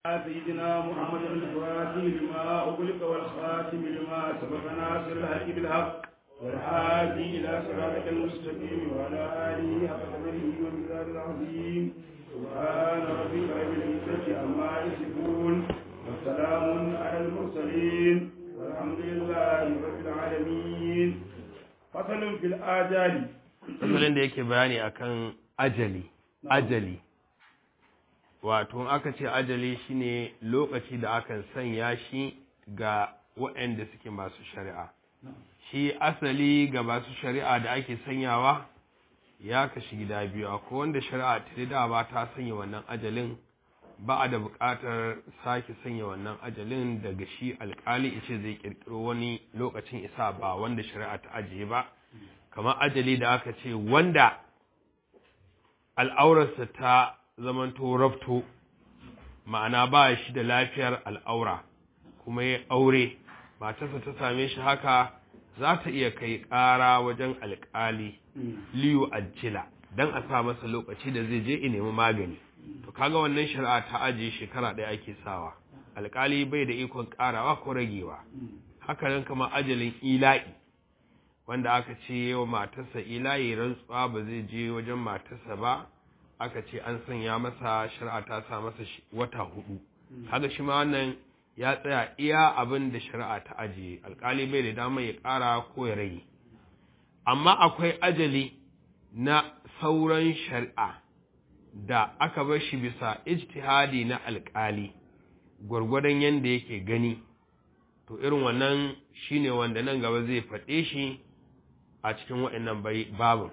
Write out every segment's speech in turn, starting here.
سيدنا محمد الفاتح لما أغلق والخاتم لما سبق ناصر الحق بالحق والهادي إلى صراطك المستقيم وعلى آله حق قدره ومقدار العظيم سبحان ربك رب العزة عما يصفون وسلام على المرسلين والحمد لله رب العالمين فصل في الآجال fasalin da yake bayani akan ajali ajali wato aka ce ajali shine lokaci da akan sanya shi ga waɗanda suke masu shari'a shi asali ga masu shari'a da ake sanyawa ya kashi gida biyu akwai wanda shari'a ta da ba ta sanya wannan ajalin ba a da buƙatar sake sanya wannan ajalin daga shi alƙali ice zai ƙirƙiro wani lokacin isa ba wanda shari'a ta ajiye ba kamar ajali da aka ce wanda al'aurarsa ta zamanto rafto ma'ana ba shi da lafiyar al'aura kuma ya aure matarsa ta same shi haka za ta iya kai ƙara wajen alƙali liyu ajila don a sa masa lokaci da zai je in nemi magani to kaga wannan shari'a ta ajiye shekara ɗaya ake sawa alƙali bai da ikon ƙarawa ko ragewa haka nan kama ajalin ila'i wanda aka ce wa matarsa ila'i rantsuwa ba zai je wajen matarsa ba aka ce an sanya masa shari'a ta sa masa wata hudu haka shi ma wannan ya tsaya iya abin da shari'a ta ajiye alkali bai da damar ya ƙara ko ya rage amma akwai ajali na sauran shari'a da aka bar shi bisa ijtihadi na alkali gwargwadon yadda yake gani to irin wannan shine wanda nan gaba zai faɗe shi a cikin waɗannan babin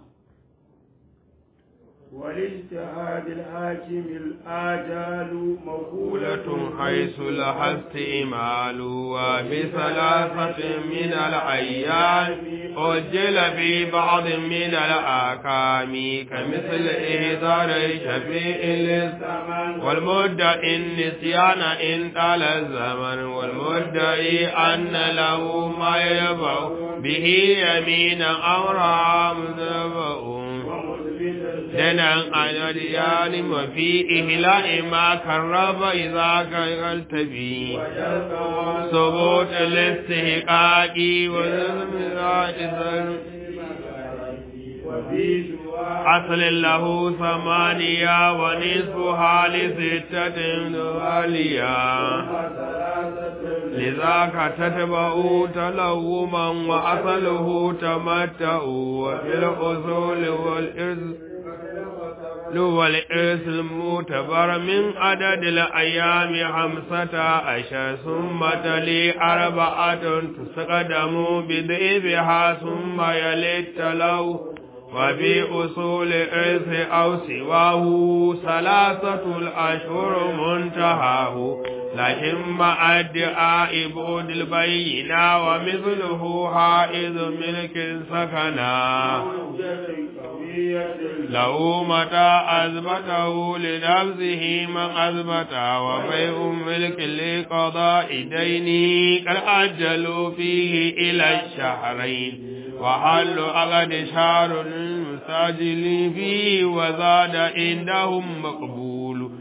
والاجتهاد الحاكم الآجال مقولة حيث لها استعمال وبثلاثة من الأيام أجل في بعض من الآكام كمثل إهدار شفيع للزمن والمدعي النسيان إن طال الزمن والمدعي أن له ما يبع به يمينا أمرا مذبؤ دنا على ديان وفي إهلاء ما كرب إذا كنت به ثبوت الاستحقاق أصل له ثمانية ونصفها لستة دوالية لذاك تتبع تلوما وأصله تمتع وفي الأصول والإرث والإرث المعتبر من عدد الأيام خمسة عشر ثم تلي أربعة تستقدم بضيفها ثم يلي التلو وفي أصول إرث أو سواه ثلاثة الأشهر منتهاه لكن مع ادعاء بعد البينة ومثله حائز ملك سكنا له متى أثبته لنفسه من أثبت وبيع ملك لقضاء دينه قد أجلوا فيه إلى الشهرين وحل أغد شهر المستعجل فيه وزاد عندهم مقبول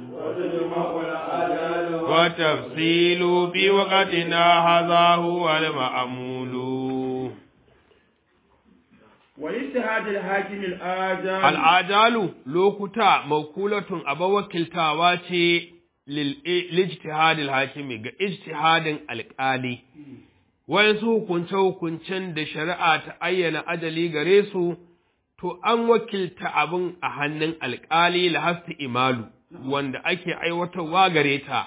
وتفصيل في وقتنا هذا هو المأمول والاجتهاد الحاكم الآجال الآجال لوكتا موكولة أبا وكلتا واتي للاجتهاد الحاكم اجتهاد القالي wayansu hukunce-hukuncen da shari'a ta ayyana ajali gare su, to an wakilta abin a hannun alƙali lahasta imalu, wanda ake aiwatarwa gare ta.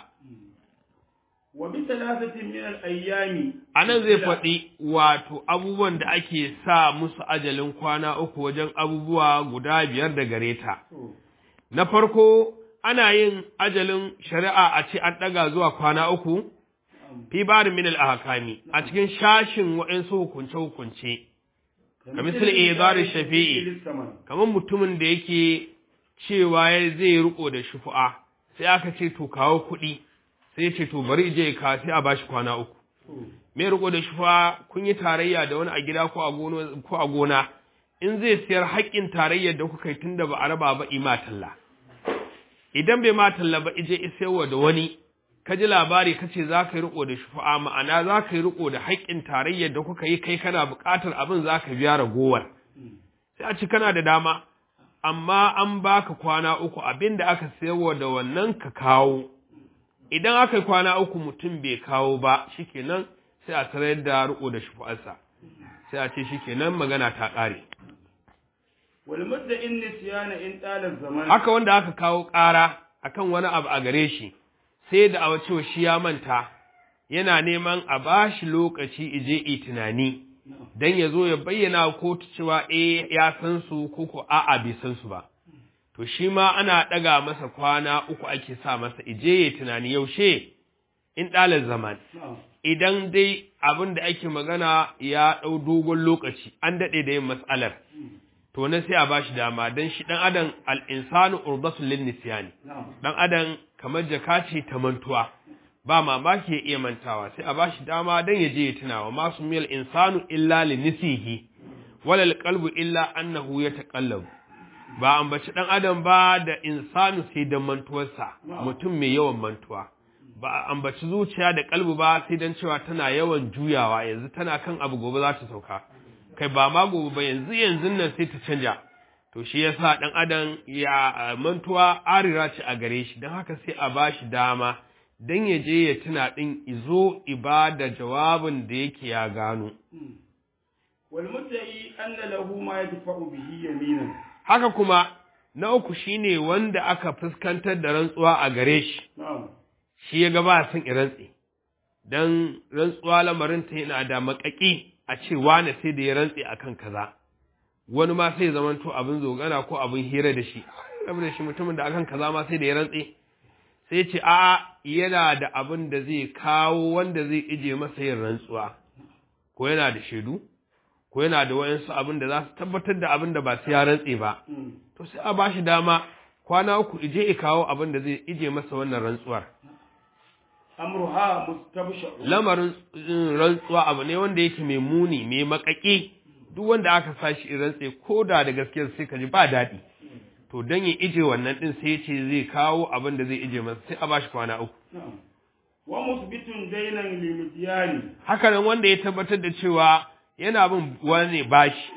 A nan zai faɗi wato abubuwan da ake sa musu ajalin kwana uku wajen abubuwa guda biyar da gare ta. Na farko, ana yin ajalin shari'a a ce an ɗaga zuwa kwana uku, fi barin min al-ahkami a cikin shashin wa'ansu hukunce hukunce ka misali izari shafi'i kamar mutumin da yake cewa ya zai riko da shufu'a sai aka ce to kawo kuɗi sai ya ce to bari je ka sai a bashi kwana uku me riko da shufu'a kun yi tarayya da wani a gida ko a gona ko a gona in zai siyar haƙƙin tarayyar da kuka yi tunda ba a raba ba ima talla idan bai ma talla ba ije isaiwa da wani ka ji labari ka ce za ka yi riko da shufa'a ma'ana za ka yi riko da haƙƙin tarayyar da kuka yi kai kana buƙatar abin za ka biya ragowar sai a ci kana da dama amma an baka kwana uku abin da aka sayarwa da wannan ka kawo idan aka yi kwana uku mutum bai kawo ba shikenan sai a tarar da riko da shufa'arsa sai a ce shikenan magana ta ƙare wal mudda in nisyana in talal zaman haka wanda aka kawo ƙara akan wani abu a gare shi sai da awa cewa shi ya manta yana neman a bashi lokaci ije yi tunani dan ya zo ya bayyana wa kotu cewa eh ya san su ko ko a'a bai san su ba to shi ma ana ɗaga masa kwana uku ake sa masa ije ya tunani yaushe in ɗalar zaman idan dai abin da ake magana ya ɗau dogon lokaci an daɗe da yin matsalar to na sai a ba shi dama don shi ɗan adam al'insanu urbasun lin nisyani ɗan adam kamar jaka ce ta mantuwa ba mamaki ya iya mantawa sai a ba shi dama don ya je ya tunawa masu miyal insanu illa li nisihi walal qalbu illa annahu yataqallabu ba ambaci ɗan adam ba da insanu sai da mantuwarsa mutum mai yawan mantuwa ba a ambaci zuciya da kalbu ba sai don cewa tana yawan juyawa yanzu tana kan abu gobe za ta sauka kai ba ma gobe ba yanzu yanzu nan sai ta canja to shi yasa ɗan adam ya mantuwa arira ce a gare shi don haka sai a ba shi dama don ya je ya tuna ɗin izo ibada jawabin da yake ya gano wal mudda'i anna lahu ma yadfa'u bihi yaminan haka kuma na uku shine wanda aka fuskantar da rantsuwa a gare shi shi ya ga ba son rantsi dan rantsuwa lamarin ta yana da makaki a ce wani sai da ya rantsi akan kaza wani ma sai zamanto abin zogana ko abin hira da shi rabu da shi mutumin da akan kaza ma sai da ya rantsi sai ce a yana da abin da zai kawo wanda zai ije masa yin rantsuwa ko yana da shaidu ko yana da wayansu abin da za su tabbatar da abin da ba su ya rantse ba to sai a ba shi dama kwana uku ije ya kawo abin da zai ije masa wannan rantsuwar amruha mustabsha lamarin rantsuwa abu ne wanda yake mai muni mai makaki duk wanda aka sa shi rantse ko da da gaskiyar sai ka ji ba daɗi to dan ya ije wannan din sai ya ce zai kawo abin da zai ije masa sai a ba shi kwana uku wa musbitun dainan limidyani haka nan wanda ya tabbatar da cewa yana bin wani bashi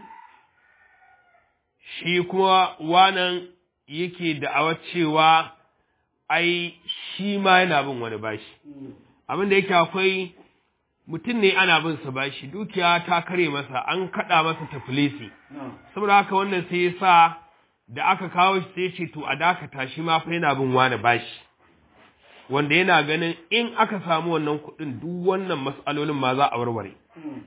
shi kuma wanan yake da'awar cewa ai shi ma yana bin wani bashi abin da yake akwai mutum ne ana bin sa bashi dukiya ta kare masa an kada masa tafilisi saboda haka wannan sai ya sa da aka kawo shi sai ce to a dakata shi ma fa yana bin wani bashi wanda yana ganin in aka samu wannan kuɗin duk wannan mas'alolin ma za a warware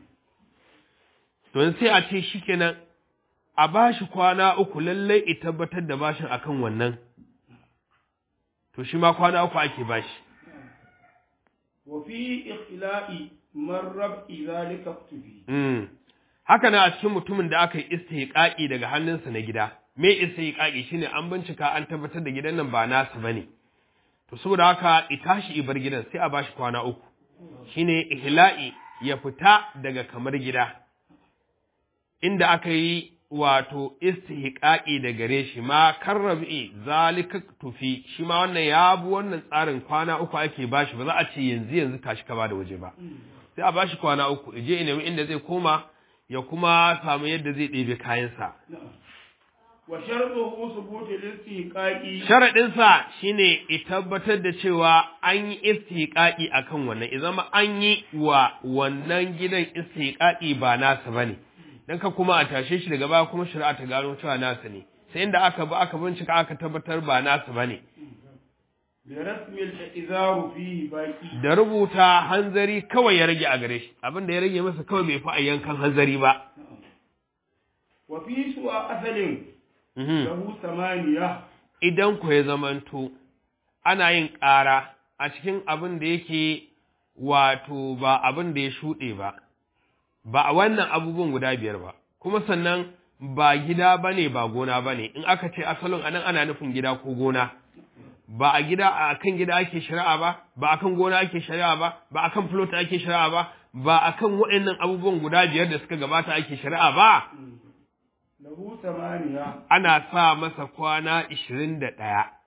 don sai a ce shi kenan a ba shi kwana uku lallai i tabbatar da bashin akan wannan to shi ma kwana uku ake bashi wa fi ikhla'i marrab zalika tufi mm. haka na a cikin mutumin da aka yi istihqaqi daga hannunsa na gida me istihqaqi shine an bincika an tabbatar da gidan nan ba nasa bane to saboda haka i tashi i bar gidan sai a bashi kwana uku shine ihla'i ya fita daga kamar gida inda aka yi wato istihqaqi da gare shi ma karrabi zalika tufi shi ma wannan ya bu wannan tsarin kwana uku ake bashi ba za a ce yanzu yanzu tashi ka bada waje ba sai a bashi kwana uku je nemi inda zai koma ya kuma samu yadda zai ɗebe kayansa wa shartuhu subutu listihqaqi sharadin sa shine i tabbatar da cewa an yi istihqaqi akan wannan idan ma an yi wa wannan gidan istihqaqi ba nasa bane dan ka kuma a tashe shi daga baya kuma shari'a ta gano cewa nasa ne sai inda aka ba aka bincika aka tabbatar ba nasa bane bi rasmi al-izaru fihi baqi da rubuta hanzari kawai ya rage a gare shi abin da ya rage masa kawai bai fi a yankan hanzari ba wa fi su'a asalin Mhm. lahu samaniya idan ku ya zamanto ana yin ƙara a cikin abin da yake wato ba abin da ya shuɗe ba, ba a wannan abubuwan guda biyar ba, kuma sannan ba gida ba ne ba gona ba ne, in aka ce asalin anan ana nufin gida ko gona, ba a gida a kan gida ake shari'a ba, ba a kan gona ake shari'a ba, ba a kan flota ake shari'a ba, ba a kan waɗannan abubuwan guda biyar da suka gabata ake shari'a ba, lahu samaniya ana sa masa kwana ishirin da ɗaya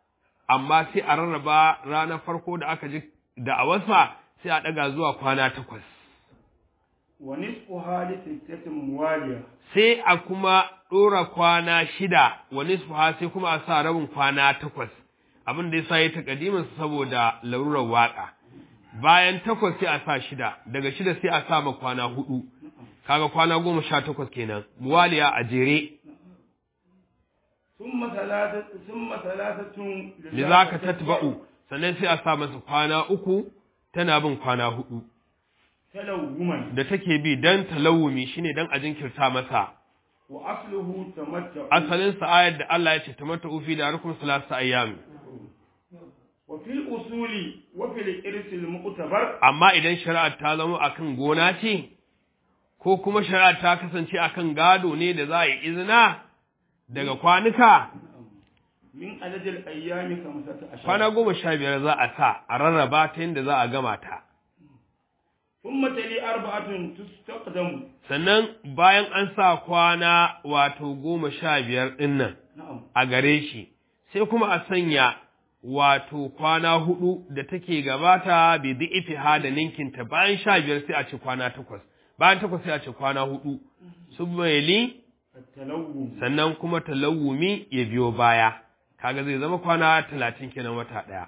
amma sai a rarraba ranar farko da aka ji da'awarsa sai a ɗaga zuwa kwana takwas wa nisfu hali sittatin muwaliya sai a kuma ɗora kwana shida wa nisfuha sai kuma a sa rabin kwana takwas abin da ya sa ya taƙadimin saboda larurar waƙa bayan takwas sai a sa shida daga shida sai a sa ma kwana hudu kaga kwana goma sha takwas kenan muwaliya a jere ثم ثلاثة ثم ثلاثة lizaka tatba'u sannan sai a sa masa kwana uku tana bin kwana hudu تلوما da take bi dan talawumi shine dan a jinkirta masa وأصله تمتع asalin sa ayar da Allah ya ce tamattu fi da rukum salasa ayyam وفي الأصول وفي الإرث المعتبر amma idan shari'ar ta zama akan gona ce ko kuma shari'ar ta kasance akan gado ne da za a yi izina daga kwanuka من عدد الأيام خمسة عشر kwana goma sha biyar za a sa a rarraba ta yadda za a gama ta ثم تلي أربعة تستقدم sannan bayan an sa kwana wato goma sha biyar ɗin nan نعم a gare shi sai kuma a sanya wato kwana hudu da take gabata bi dhi'ifiha da ninkinta bayan sha biyar sai a ce kwana takwas bayan takwas sai a ce kwana hudu submayli التلوم sannan kuma talawumi ya biyo baya kaga zai zama kwana talatin kenan wata ɗaya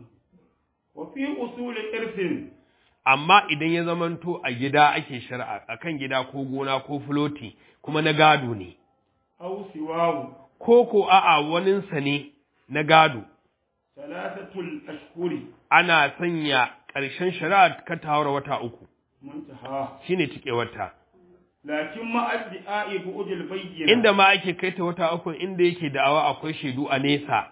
وفي أصول إرث amma idan ya zamanto a gida ake shari'a akan gida ko gona ko filoti kuma na gado ne أو سواه ko ko a'a waninsa ne na gado ثلاثة الأشهر ana sanya ƙarshen shari'a ka ta haura wata uku منتهى shine cike wata لكن مع ادعاء بعد البينة inda ma ake kai ta wata uku inda yake da'awa akwai shaidu a nesa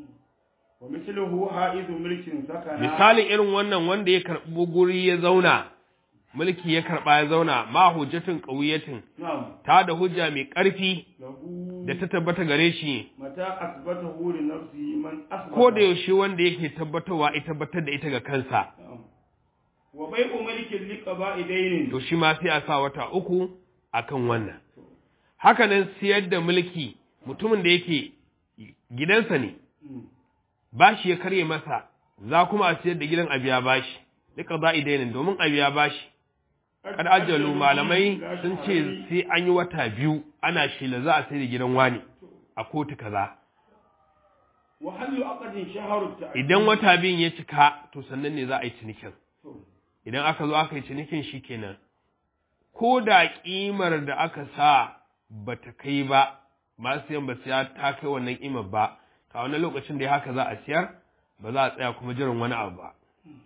ومثله حائز ملك سكن misalin irin wannan wanda ya karɓi guri ya zauna mulki ya karɓa ya zauna ma hujjatin ƙauyatin نعم ta da hujja mai ƙarfi له da ta tabbata gare shi متى أثبته لنفسه من أثبت ko da yaushe wanda yake tabbatarwa ya tabbatar da ita ga kansa نعم. وبيع ملك لقضاء دين to shi ma sai a sa wata uku akan wannan haka nan siyar da mulki mutumin da yake gidansa ne مم. bashi ya karye masa za kuma a siyar da gidan a biya bashi duka za dainin domin a biya bashi kad ajalu malamai sun ce sai an yi wata biyu ana shela za a sai da gidan wani a kotu kaza وهل عقد شهر التعديل idan wata biyun ya cika to sannan ne za a yi cinikin to, idan aka zo aka yi cinikin shi kenan ko da ƙimar da aka sa ba ta kai ba masu siyan ba siya ta kai wannan ƙimar ba ta wani lokacin da ya haka za a siyar ba za a tsaya kuma jiran wani abu ba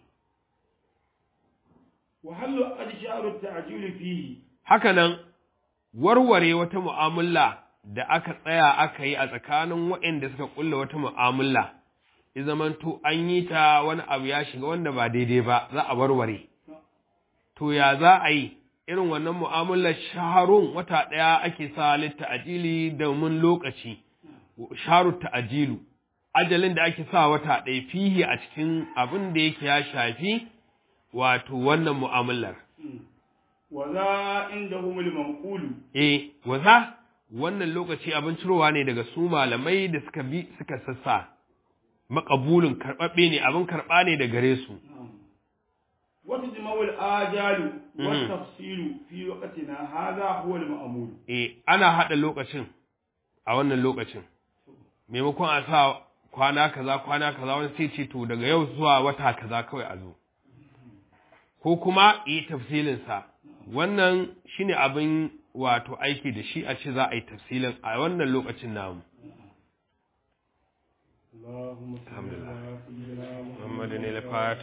وهل عقد شهر التعجيل فيه haka nan warware wata mu'amala da aka tsaya aka yi a tsakanin waɗanda suka ƙulla wata mu'amala ya zamanto an yi ta wani abu ya shiga wanda ba daidai ba za a warware to ya za a yi irin wannan mu'amalar shaharun wata ɗaya ake sa litta ajili domin lokaci shaharu ta'ajilu ajalin da ake sa wata ɗaya fihi a cikin abin da yake ya shafi wato wannan mu'amalar مم. وذا عندهم المنقول eh waza wannan lokaci abin cirowa ne daga su malamai da suka bi suka sassa makabulin karɓaɓɓe ne abin karɓa ne da gare su نعم. وتجمع الآجال والتفصيل في وقتنا هذا هو المأمول eh ana haɗa lokacin a wannan lokacin maimakon a sa kwana kaza kwana kaza wani sai ce to daga yau zuwa wata kaza kawai a zo ko kuma yi tafsilinsa wannan shine abin wato aiki da shi a ce za a yi tafsilin a wannan lokacin namu اللهم صل على سيدنا محمد محمد الفاتح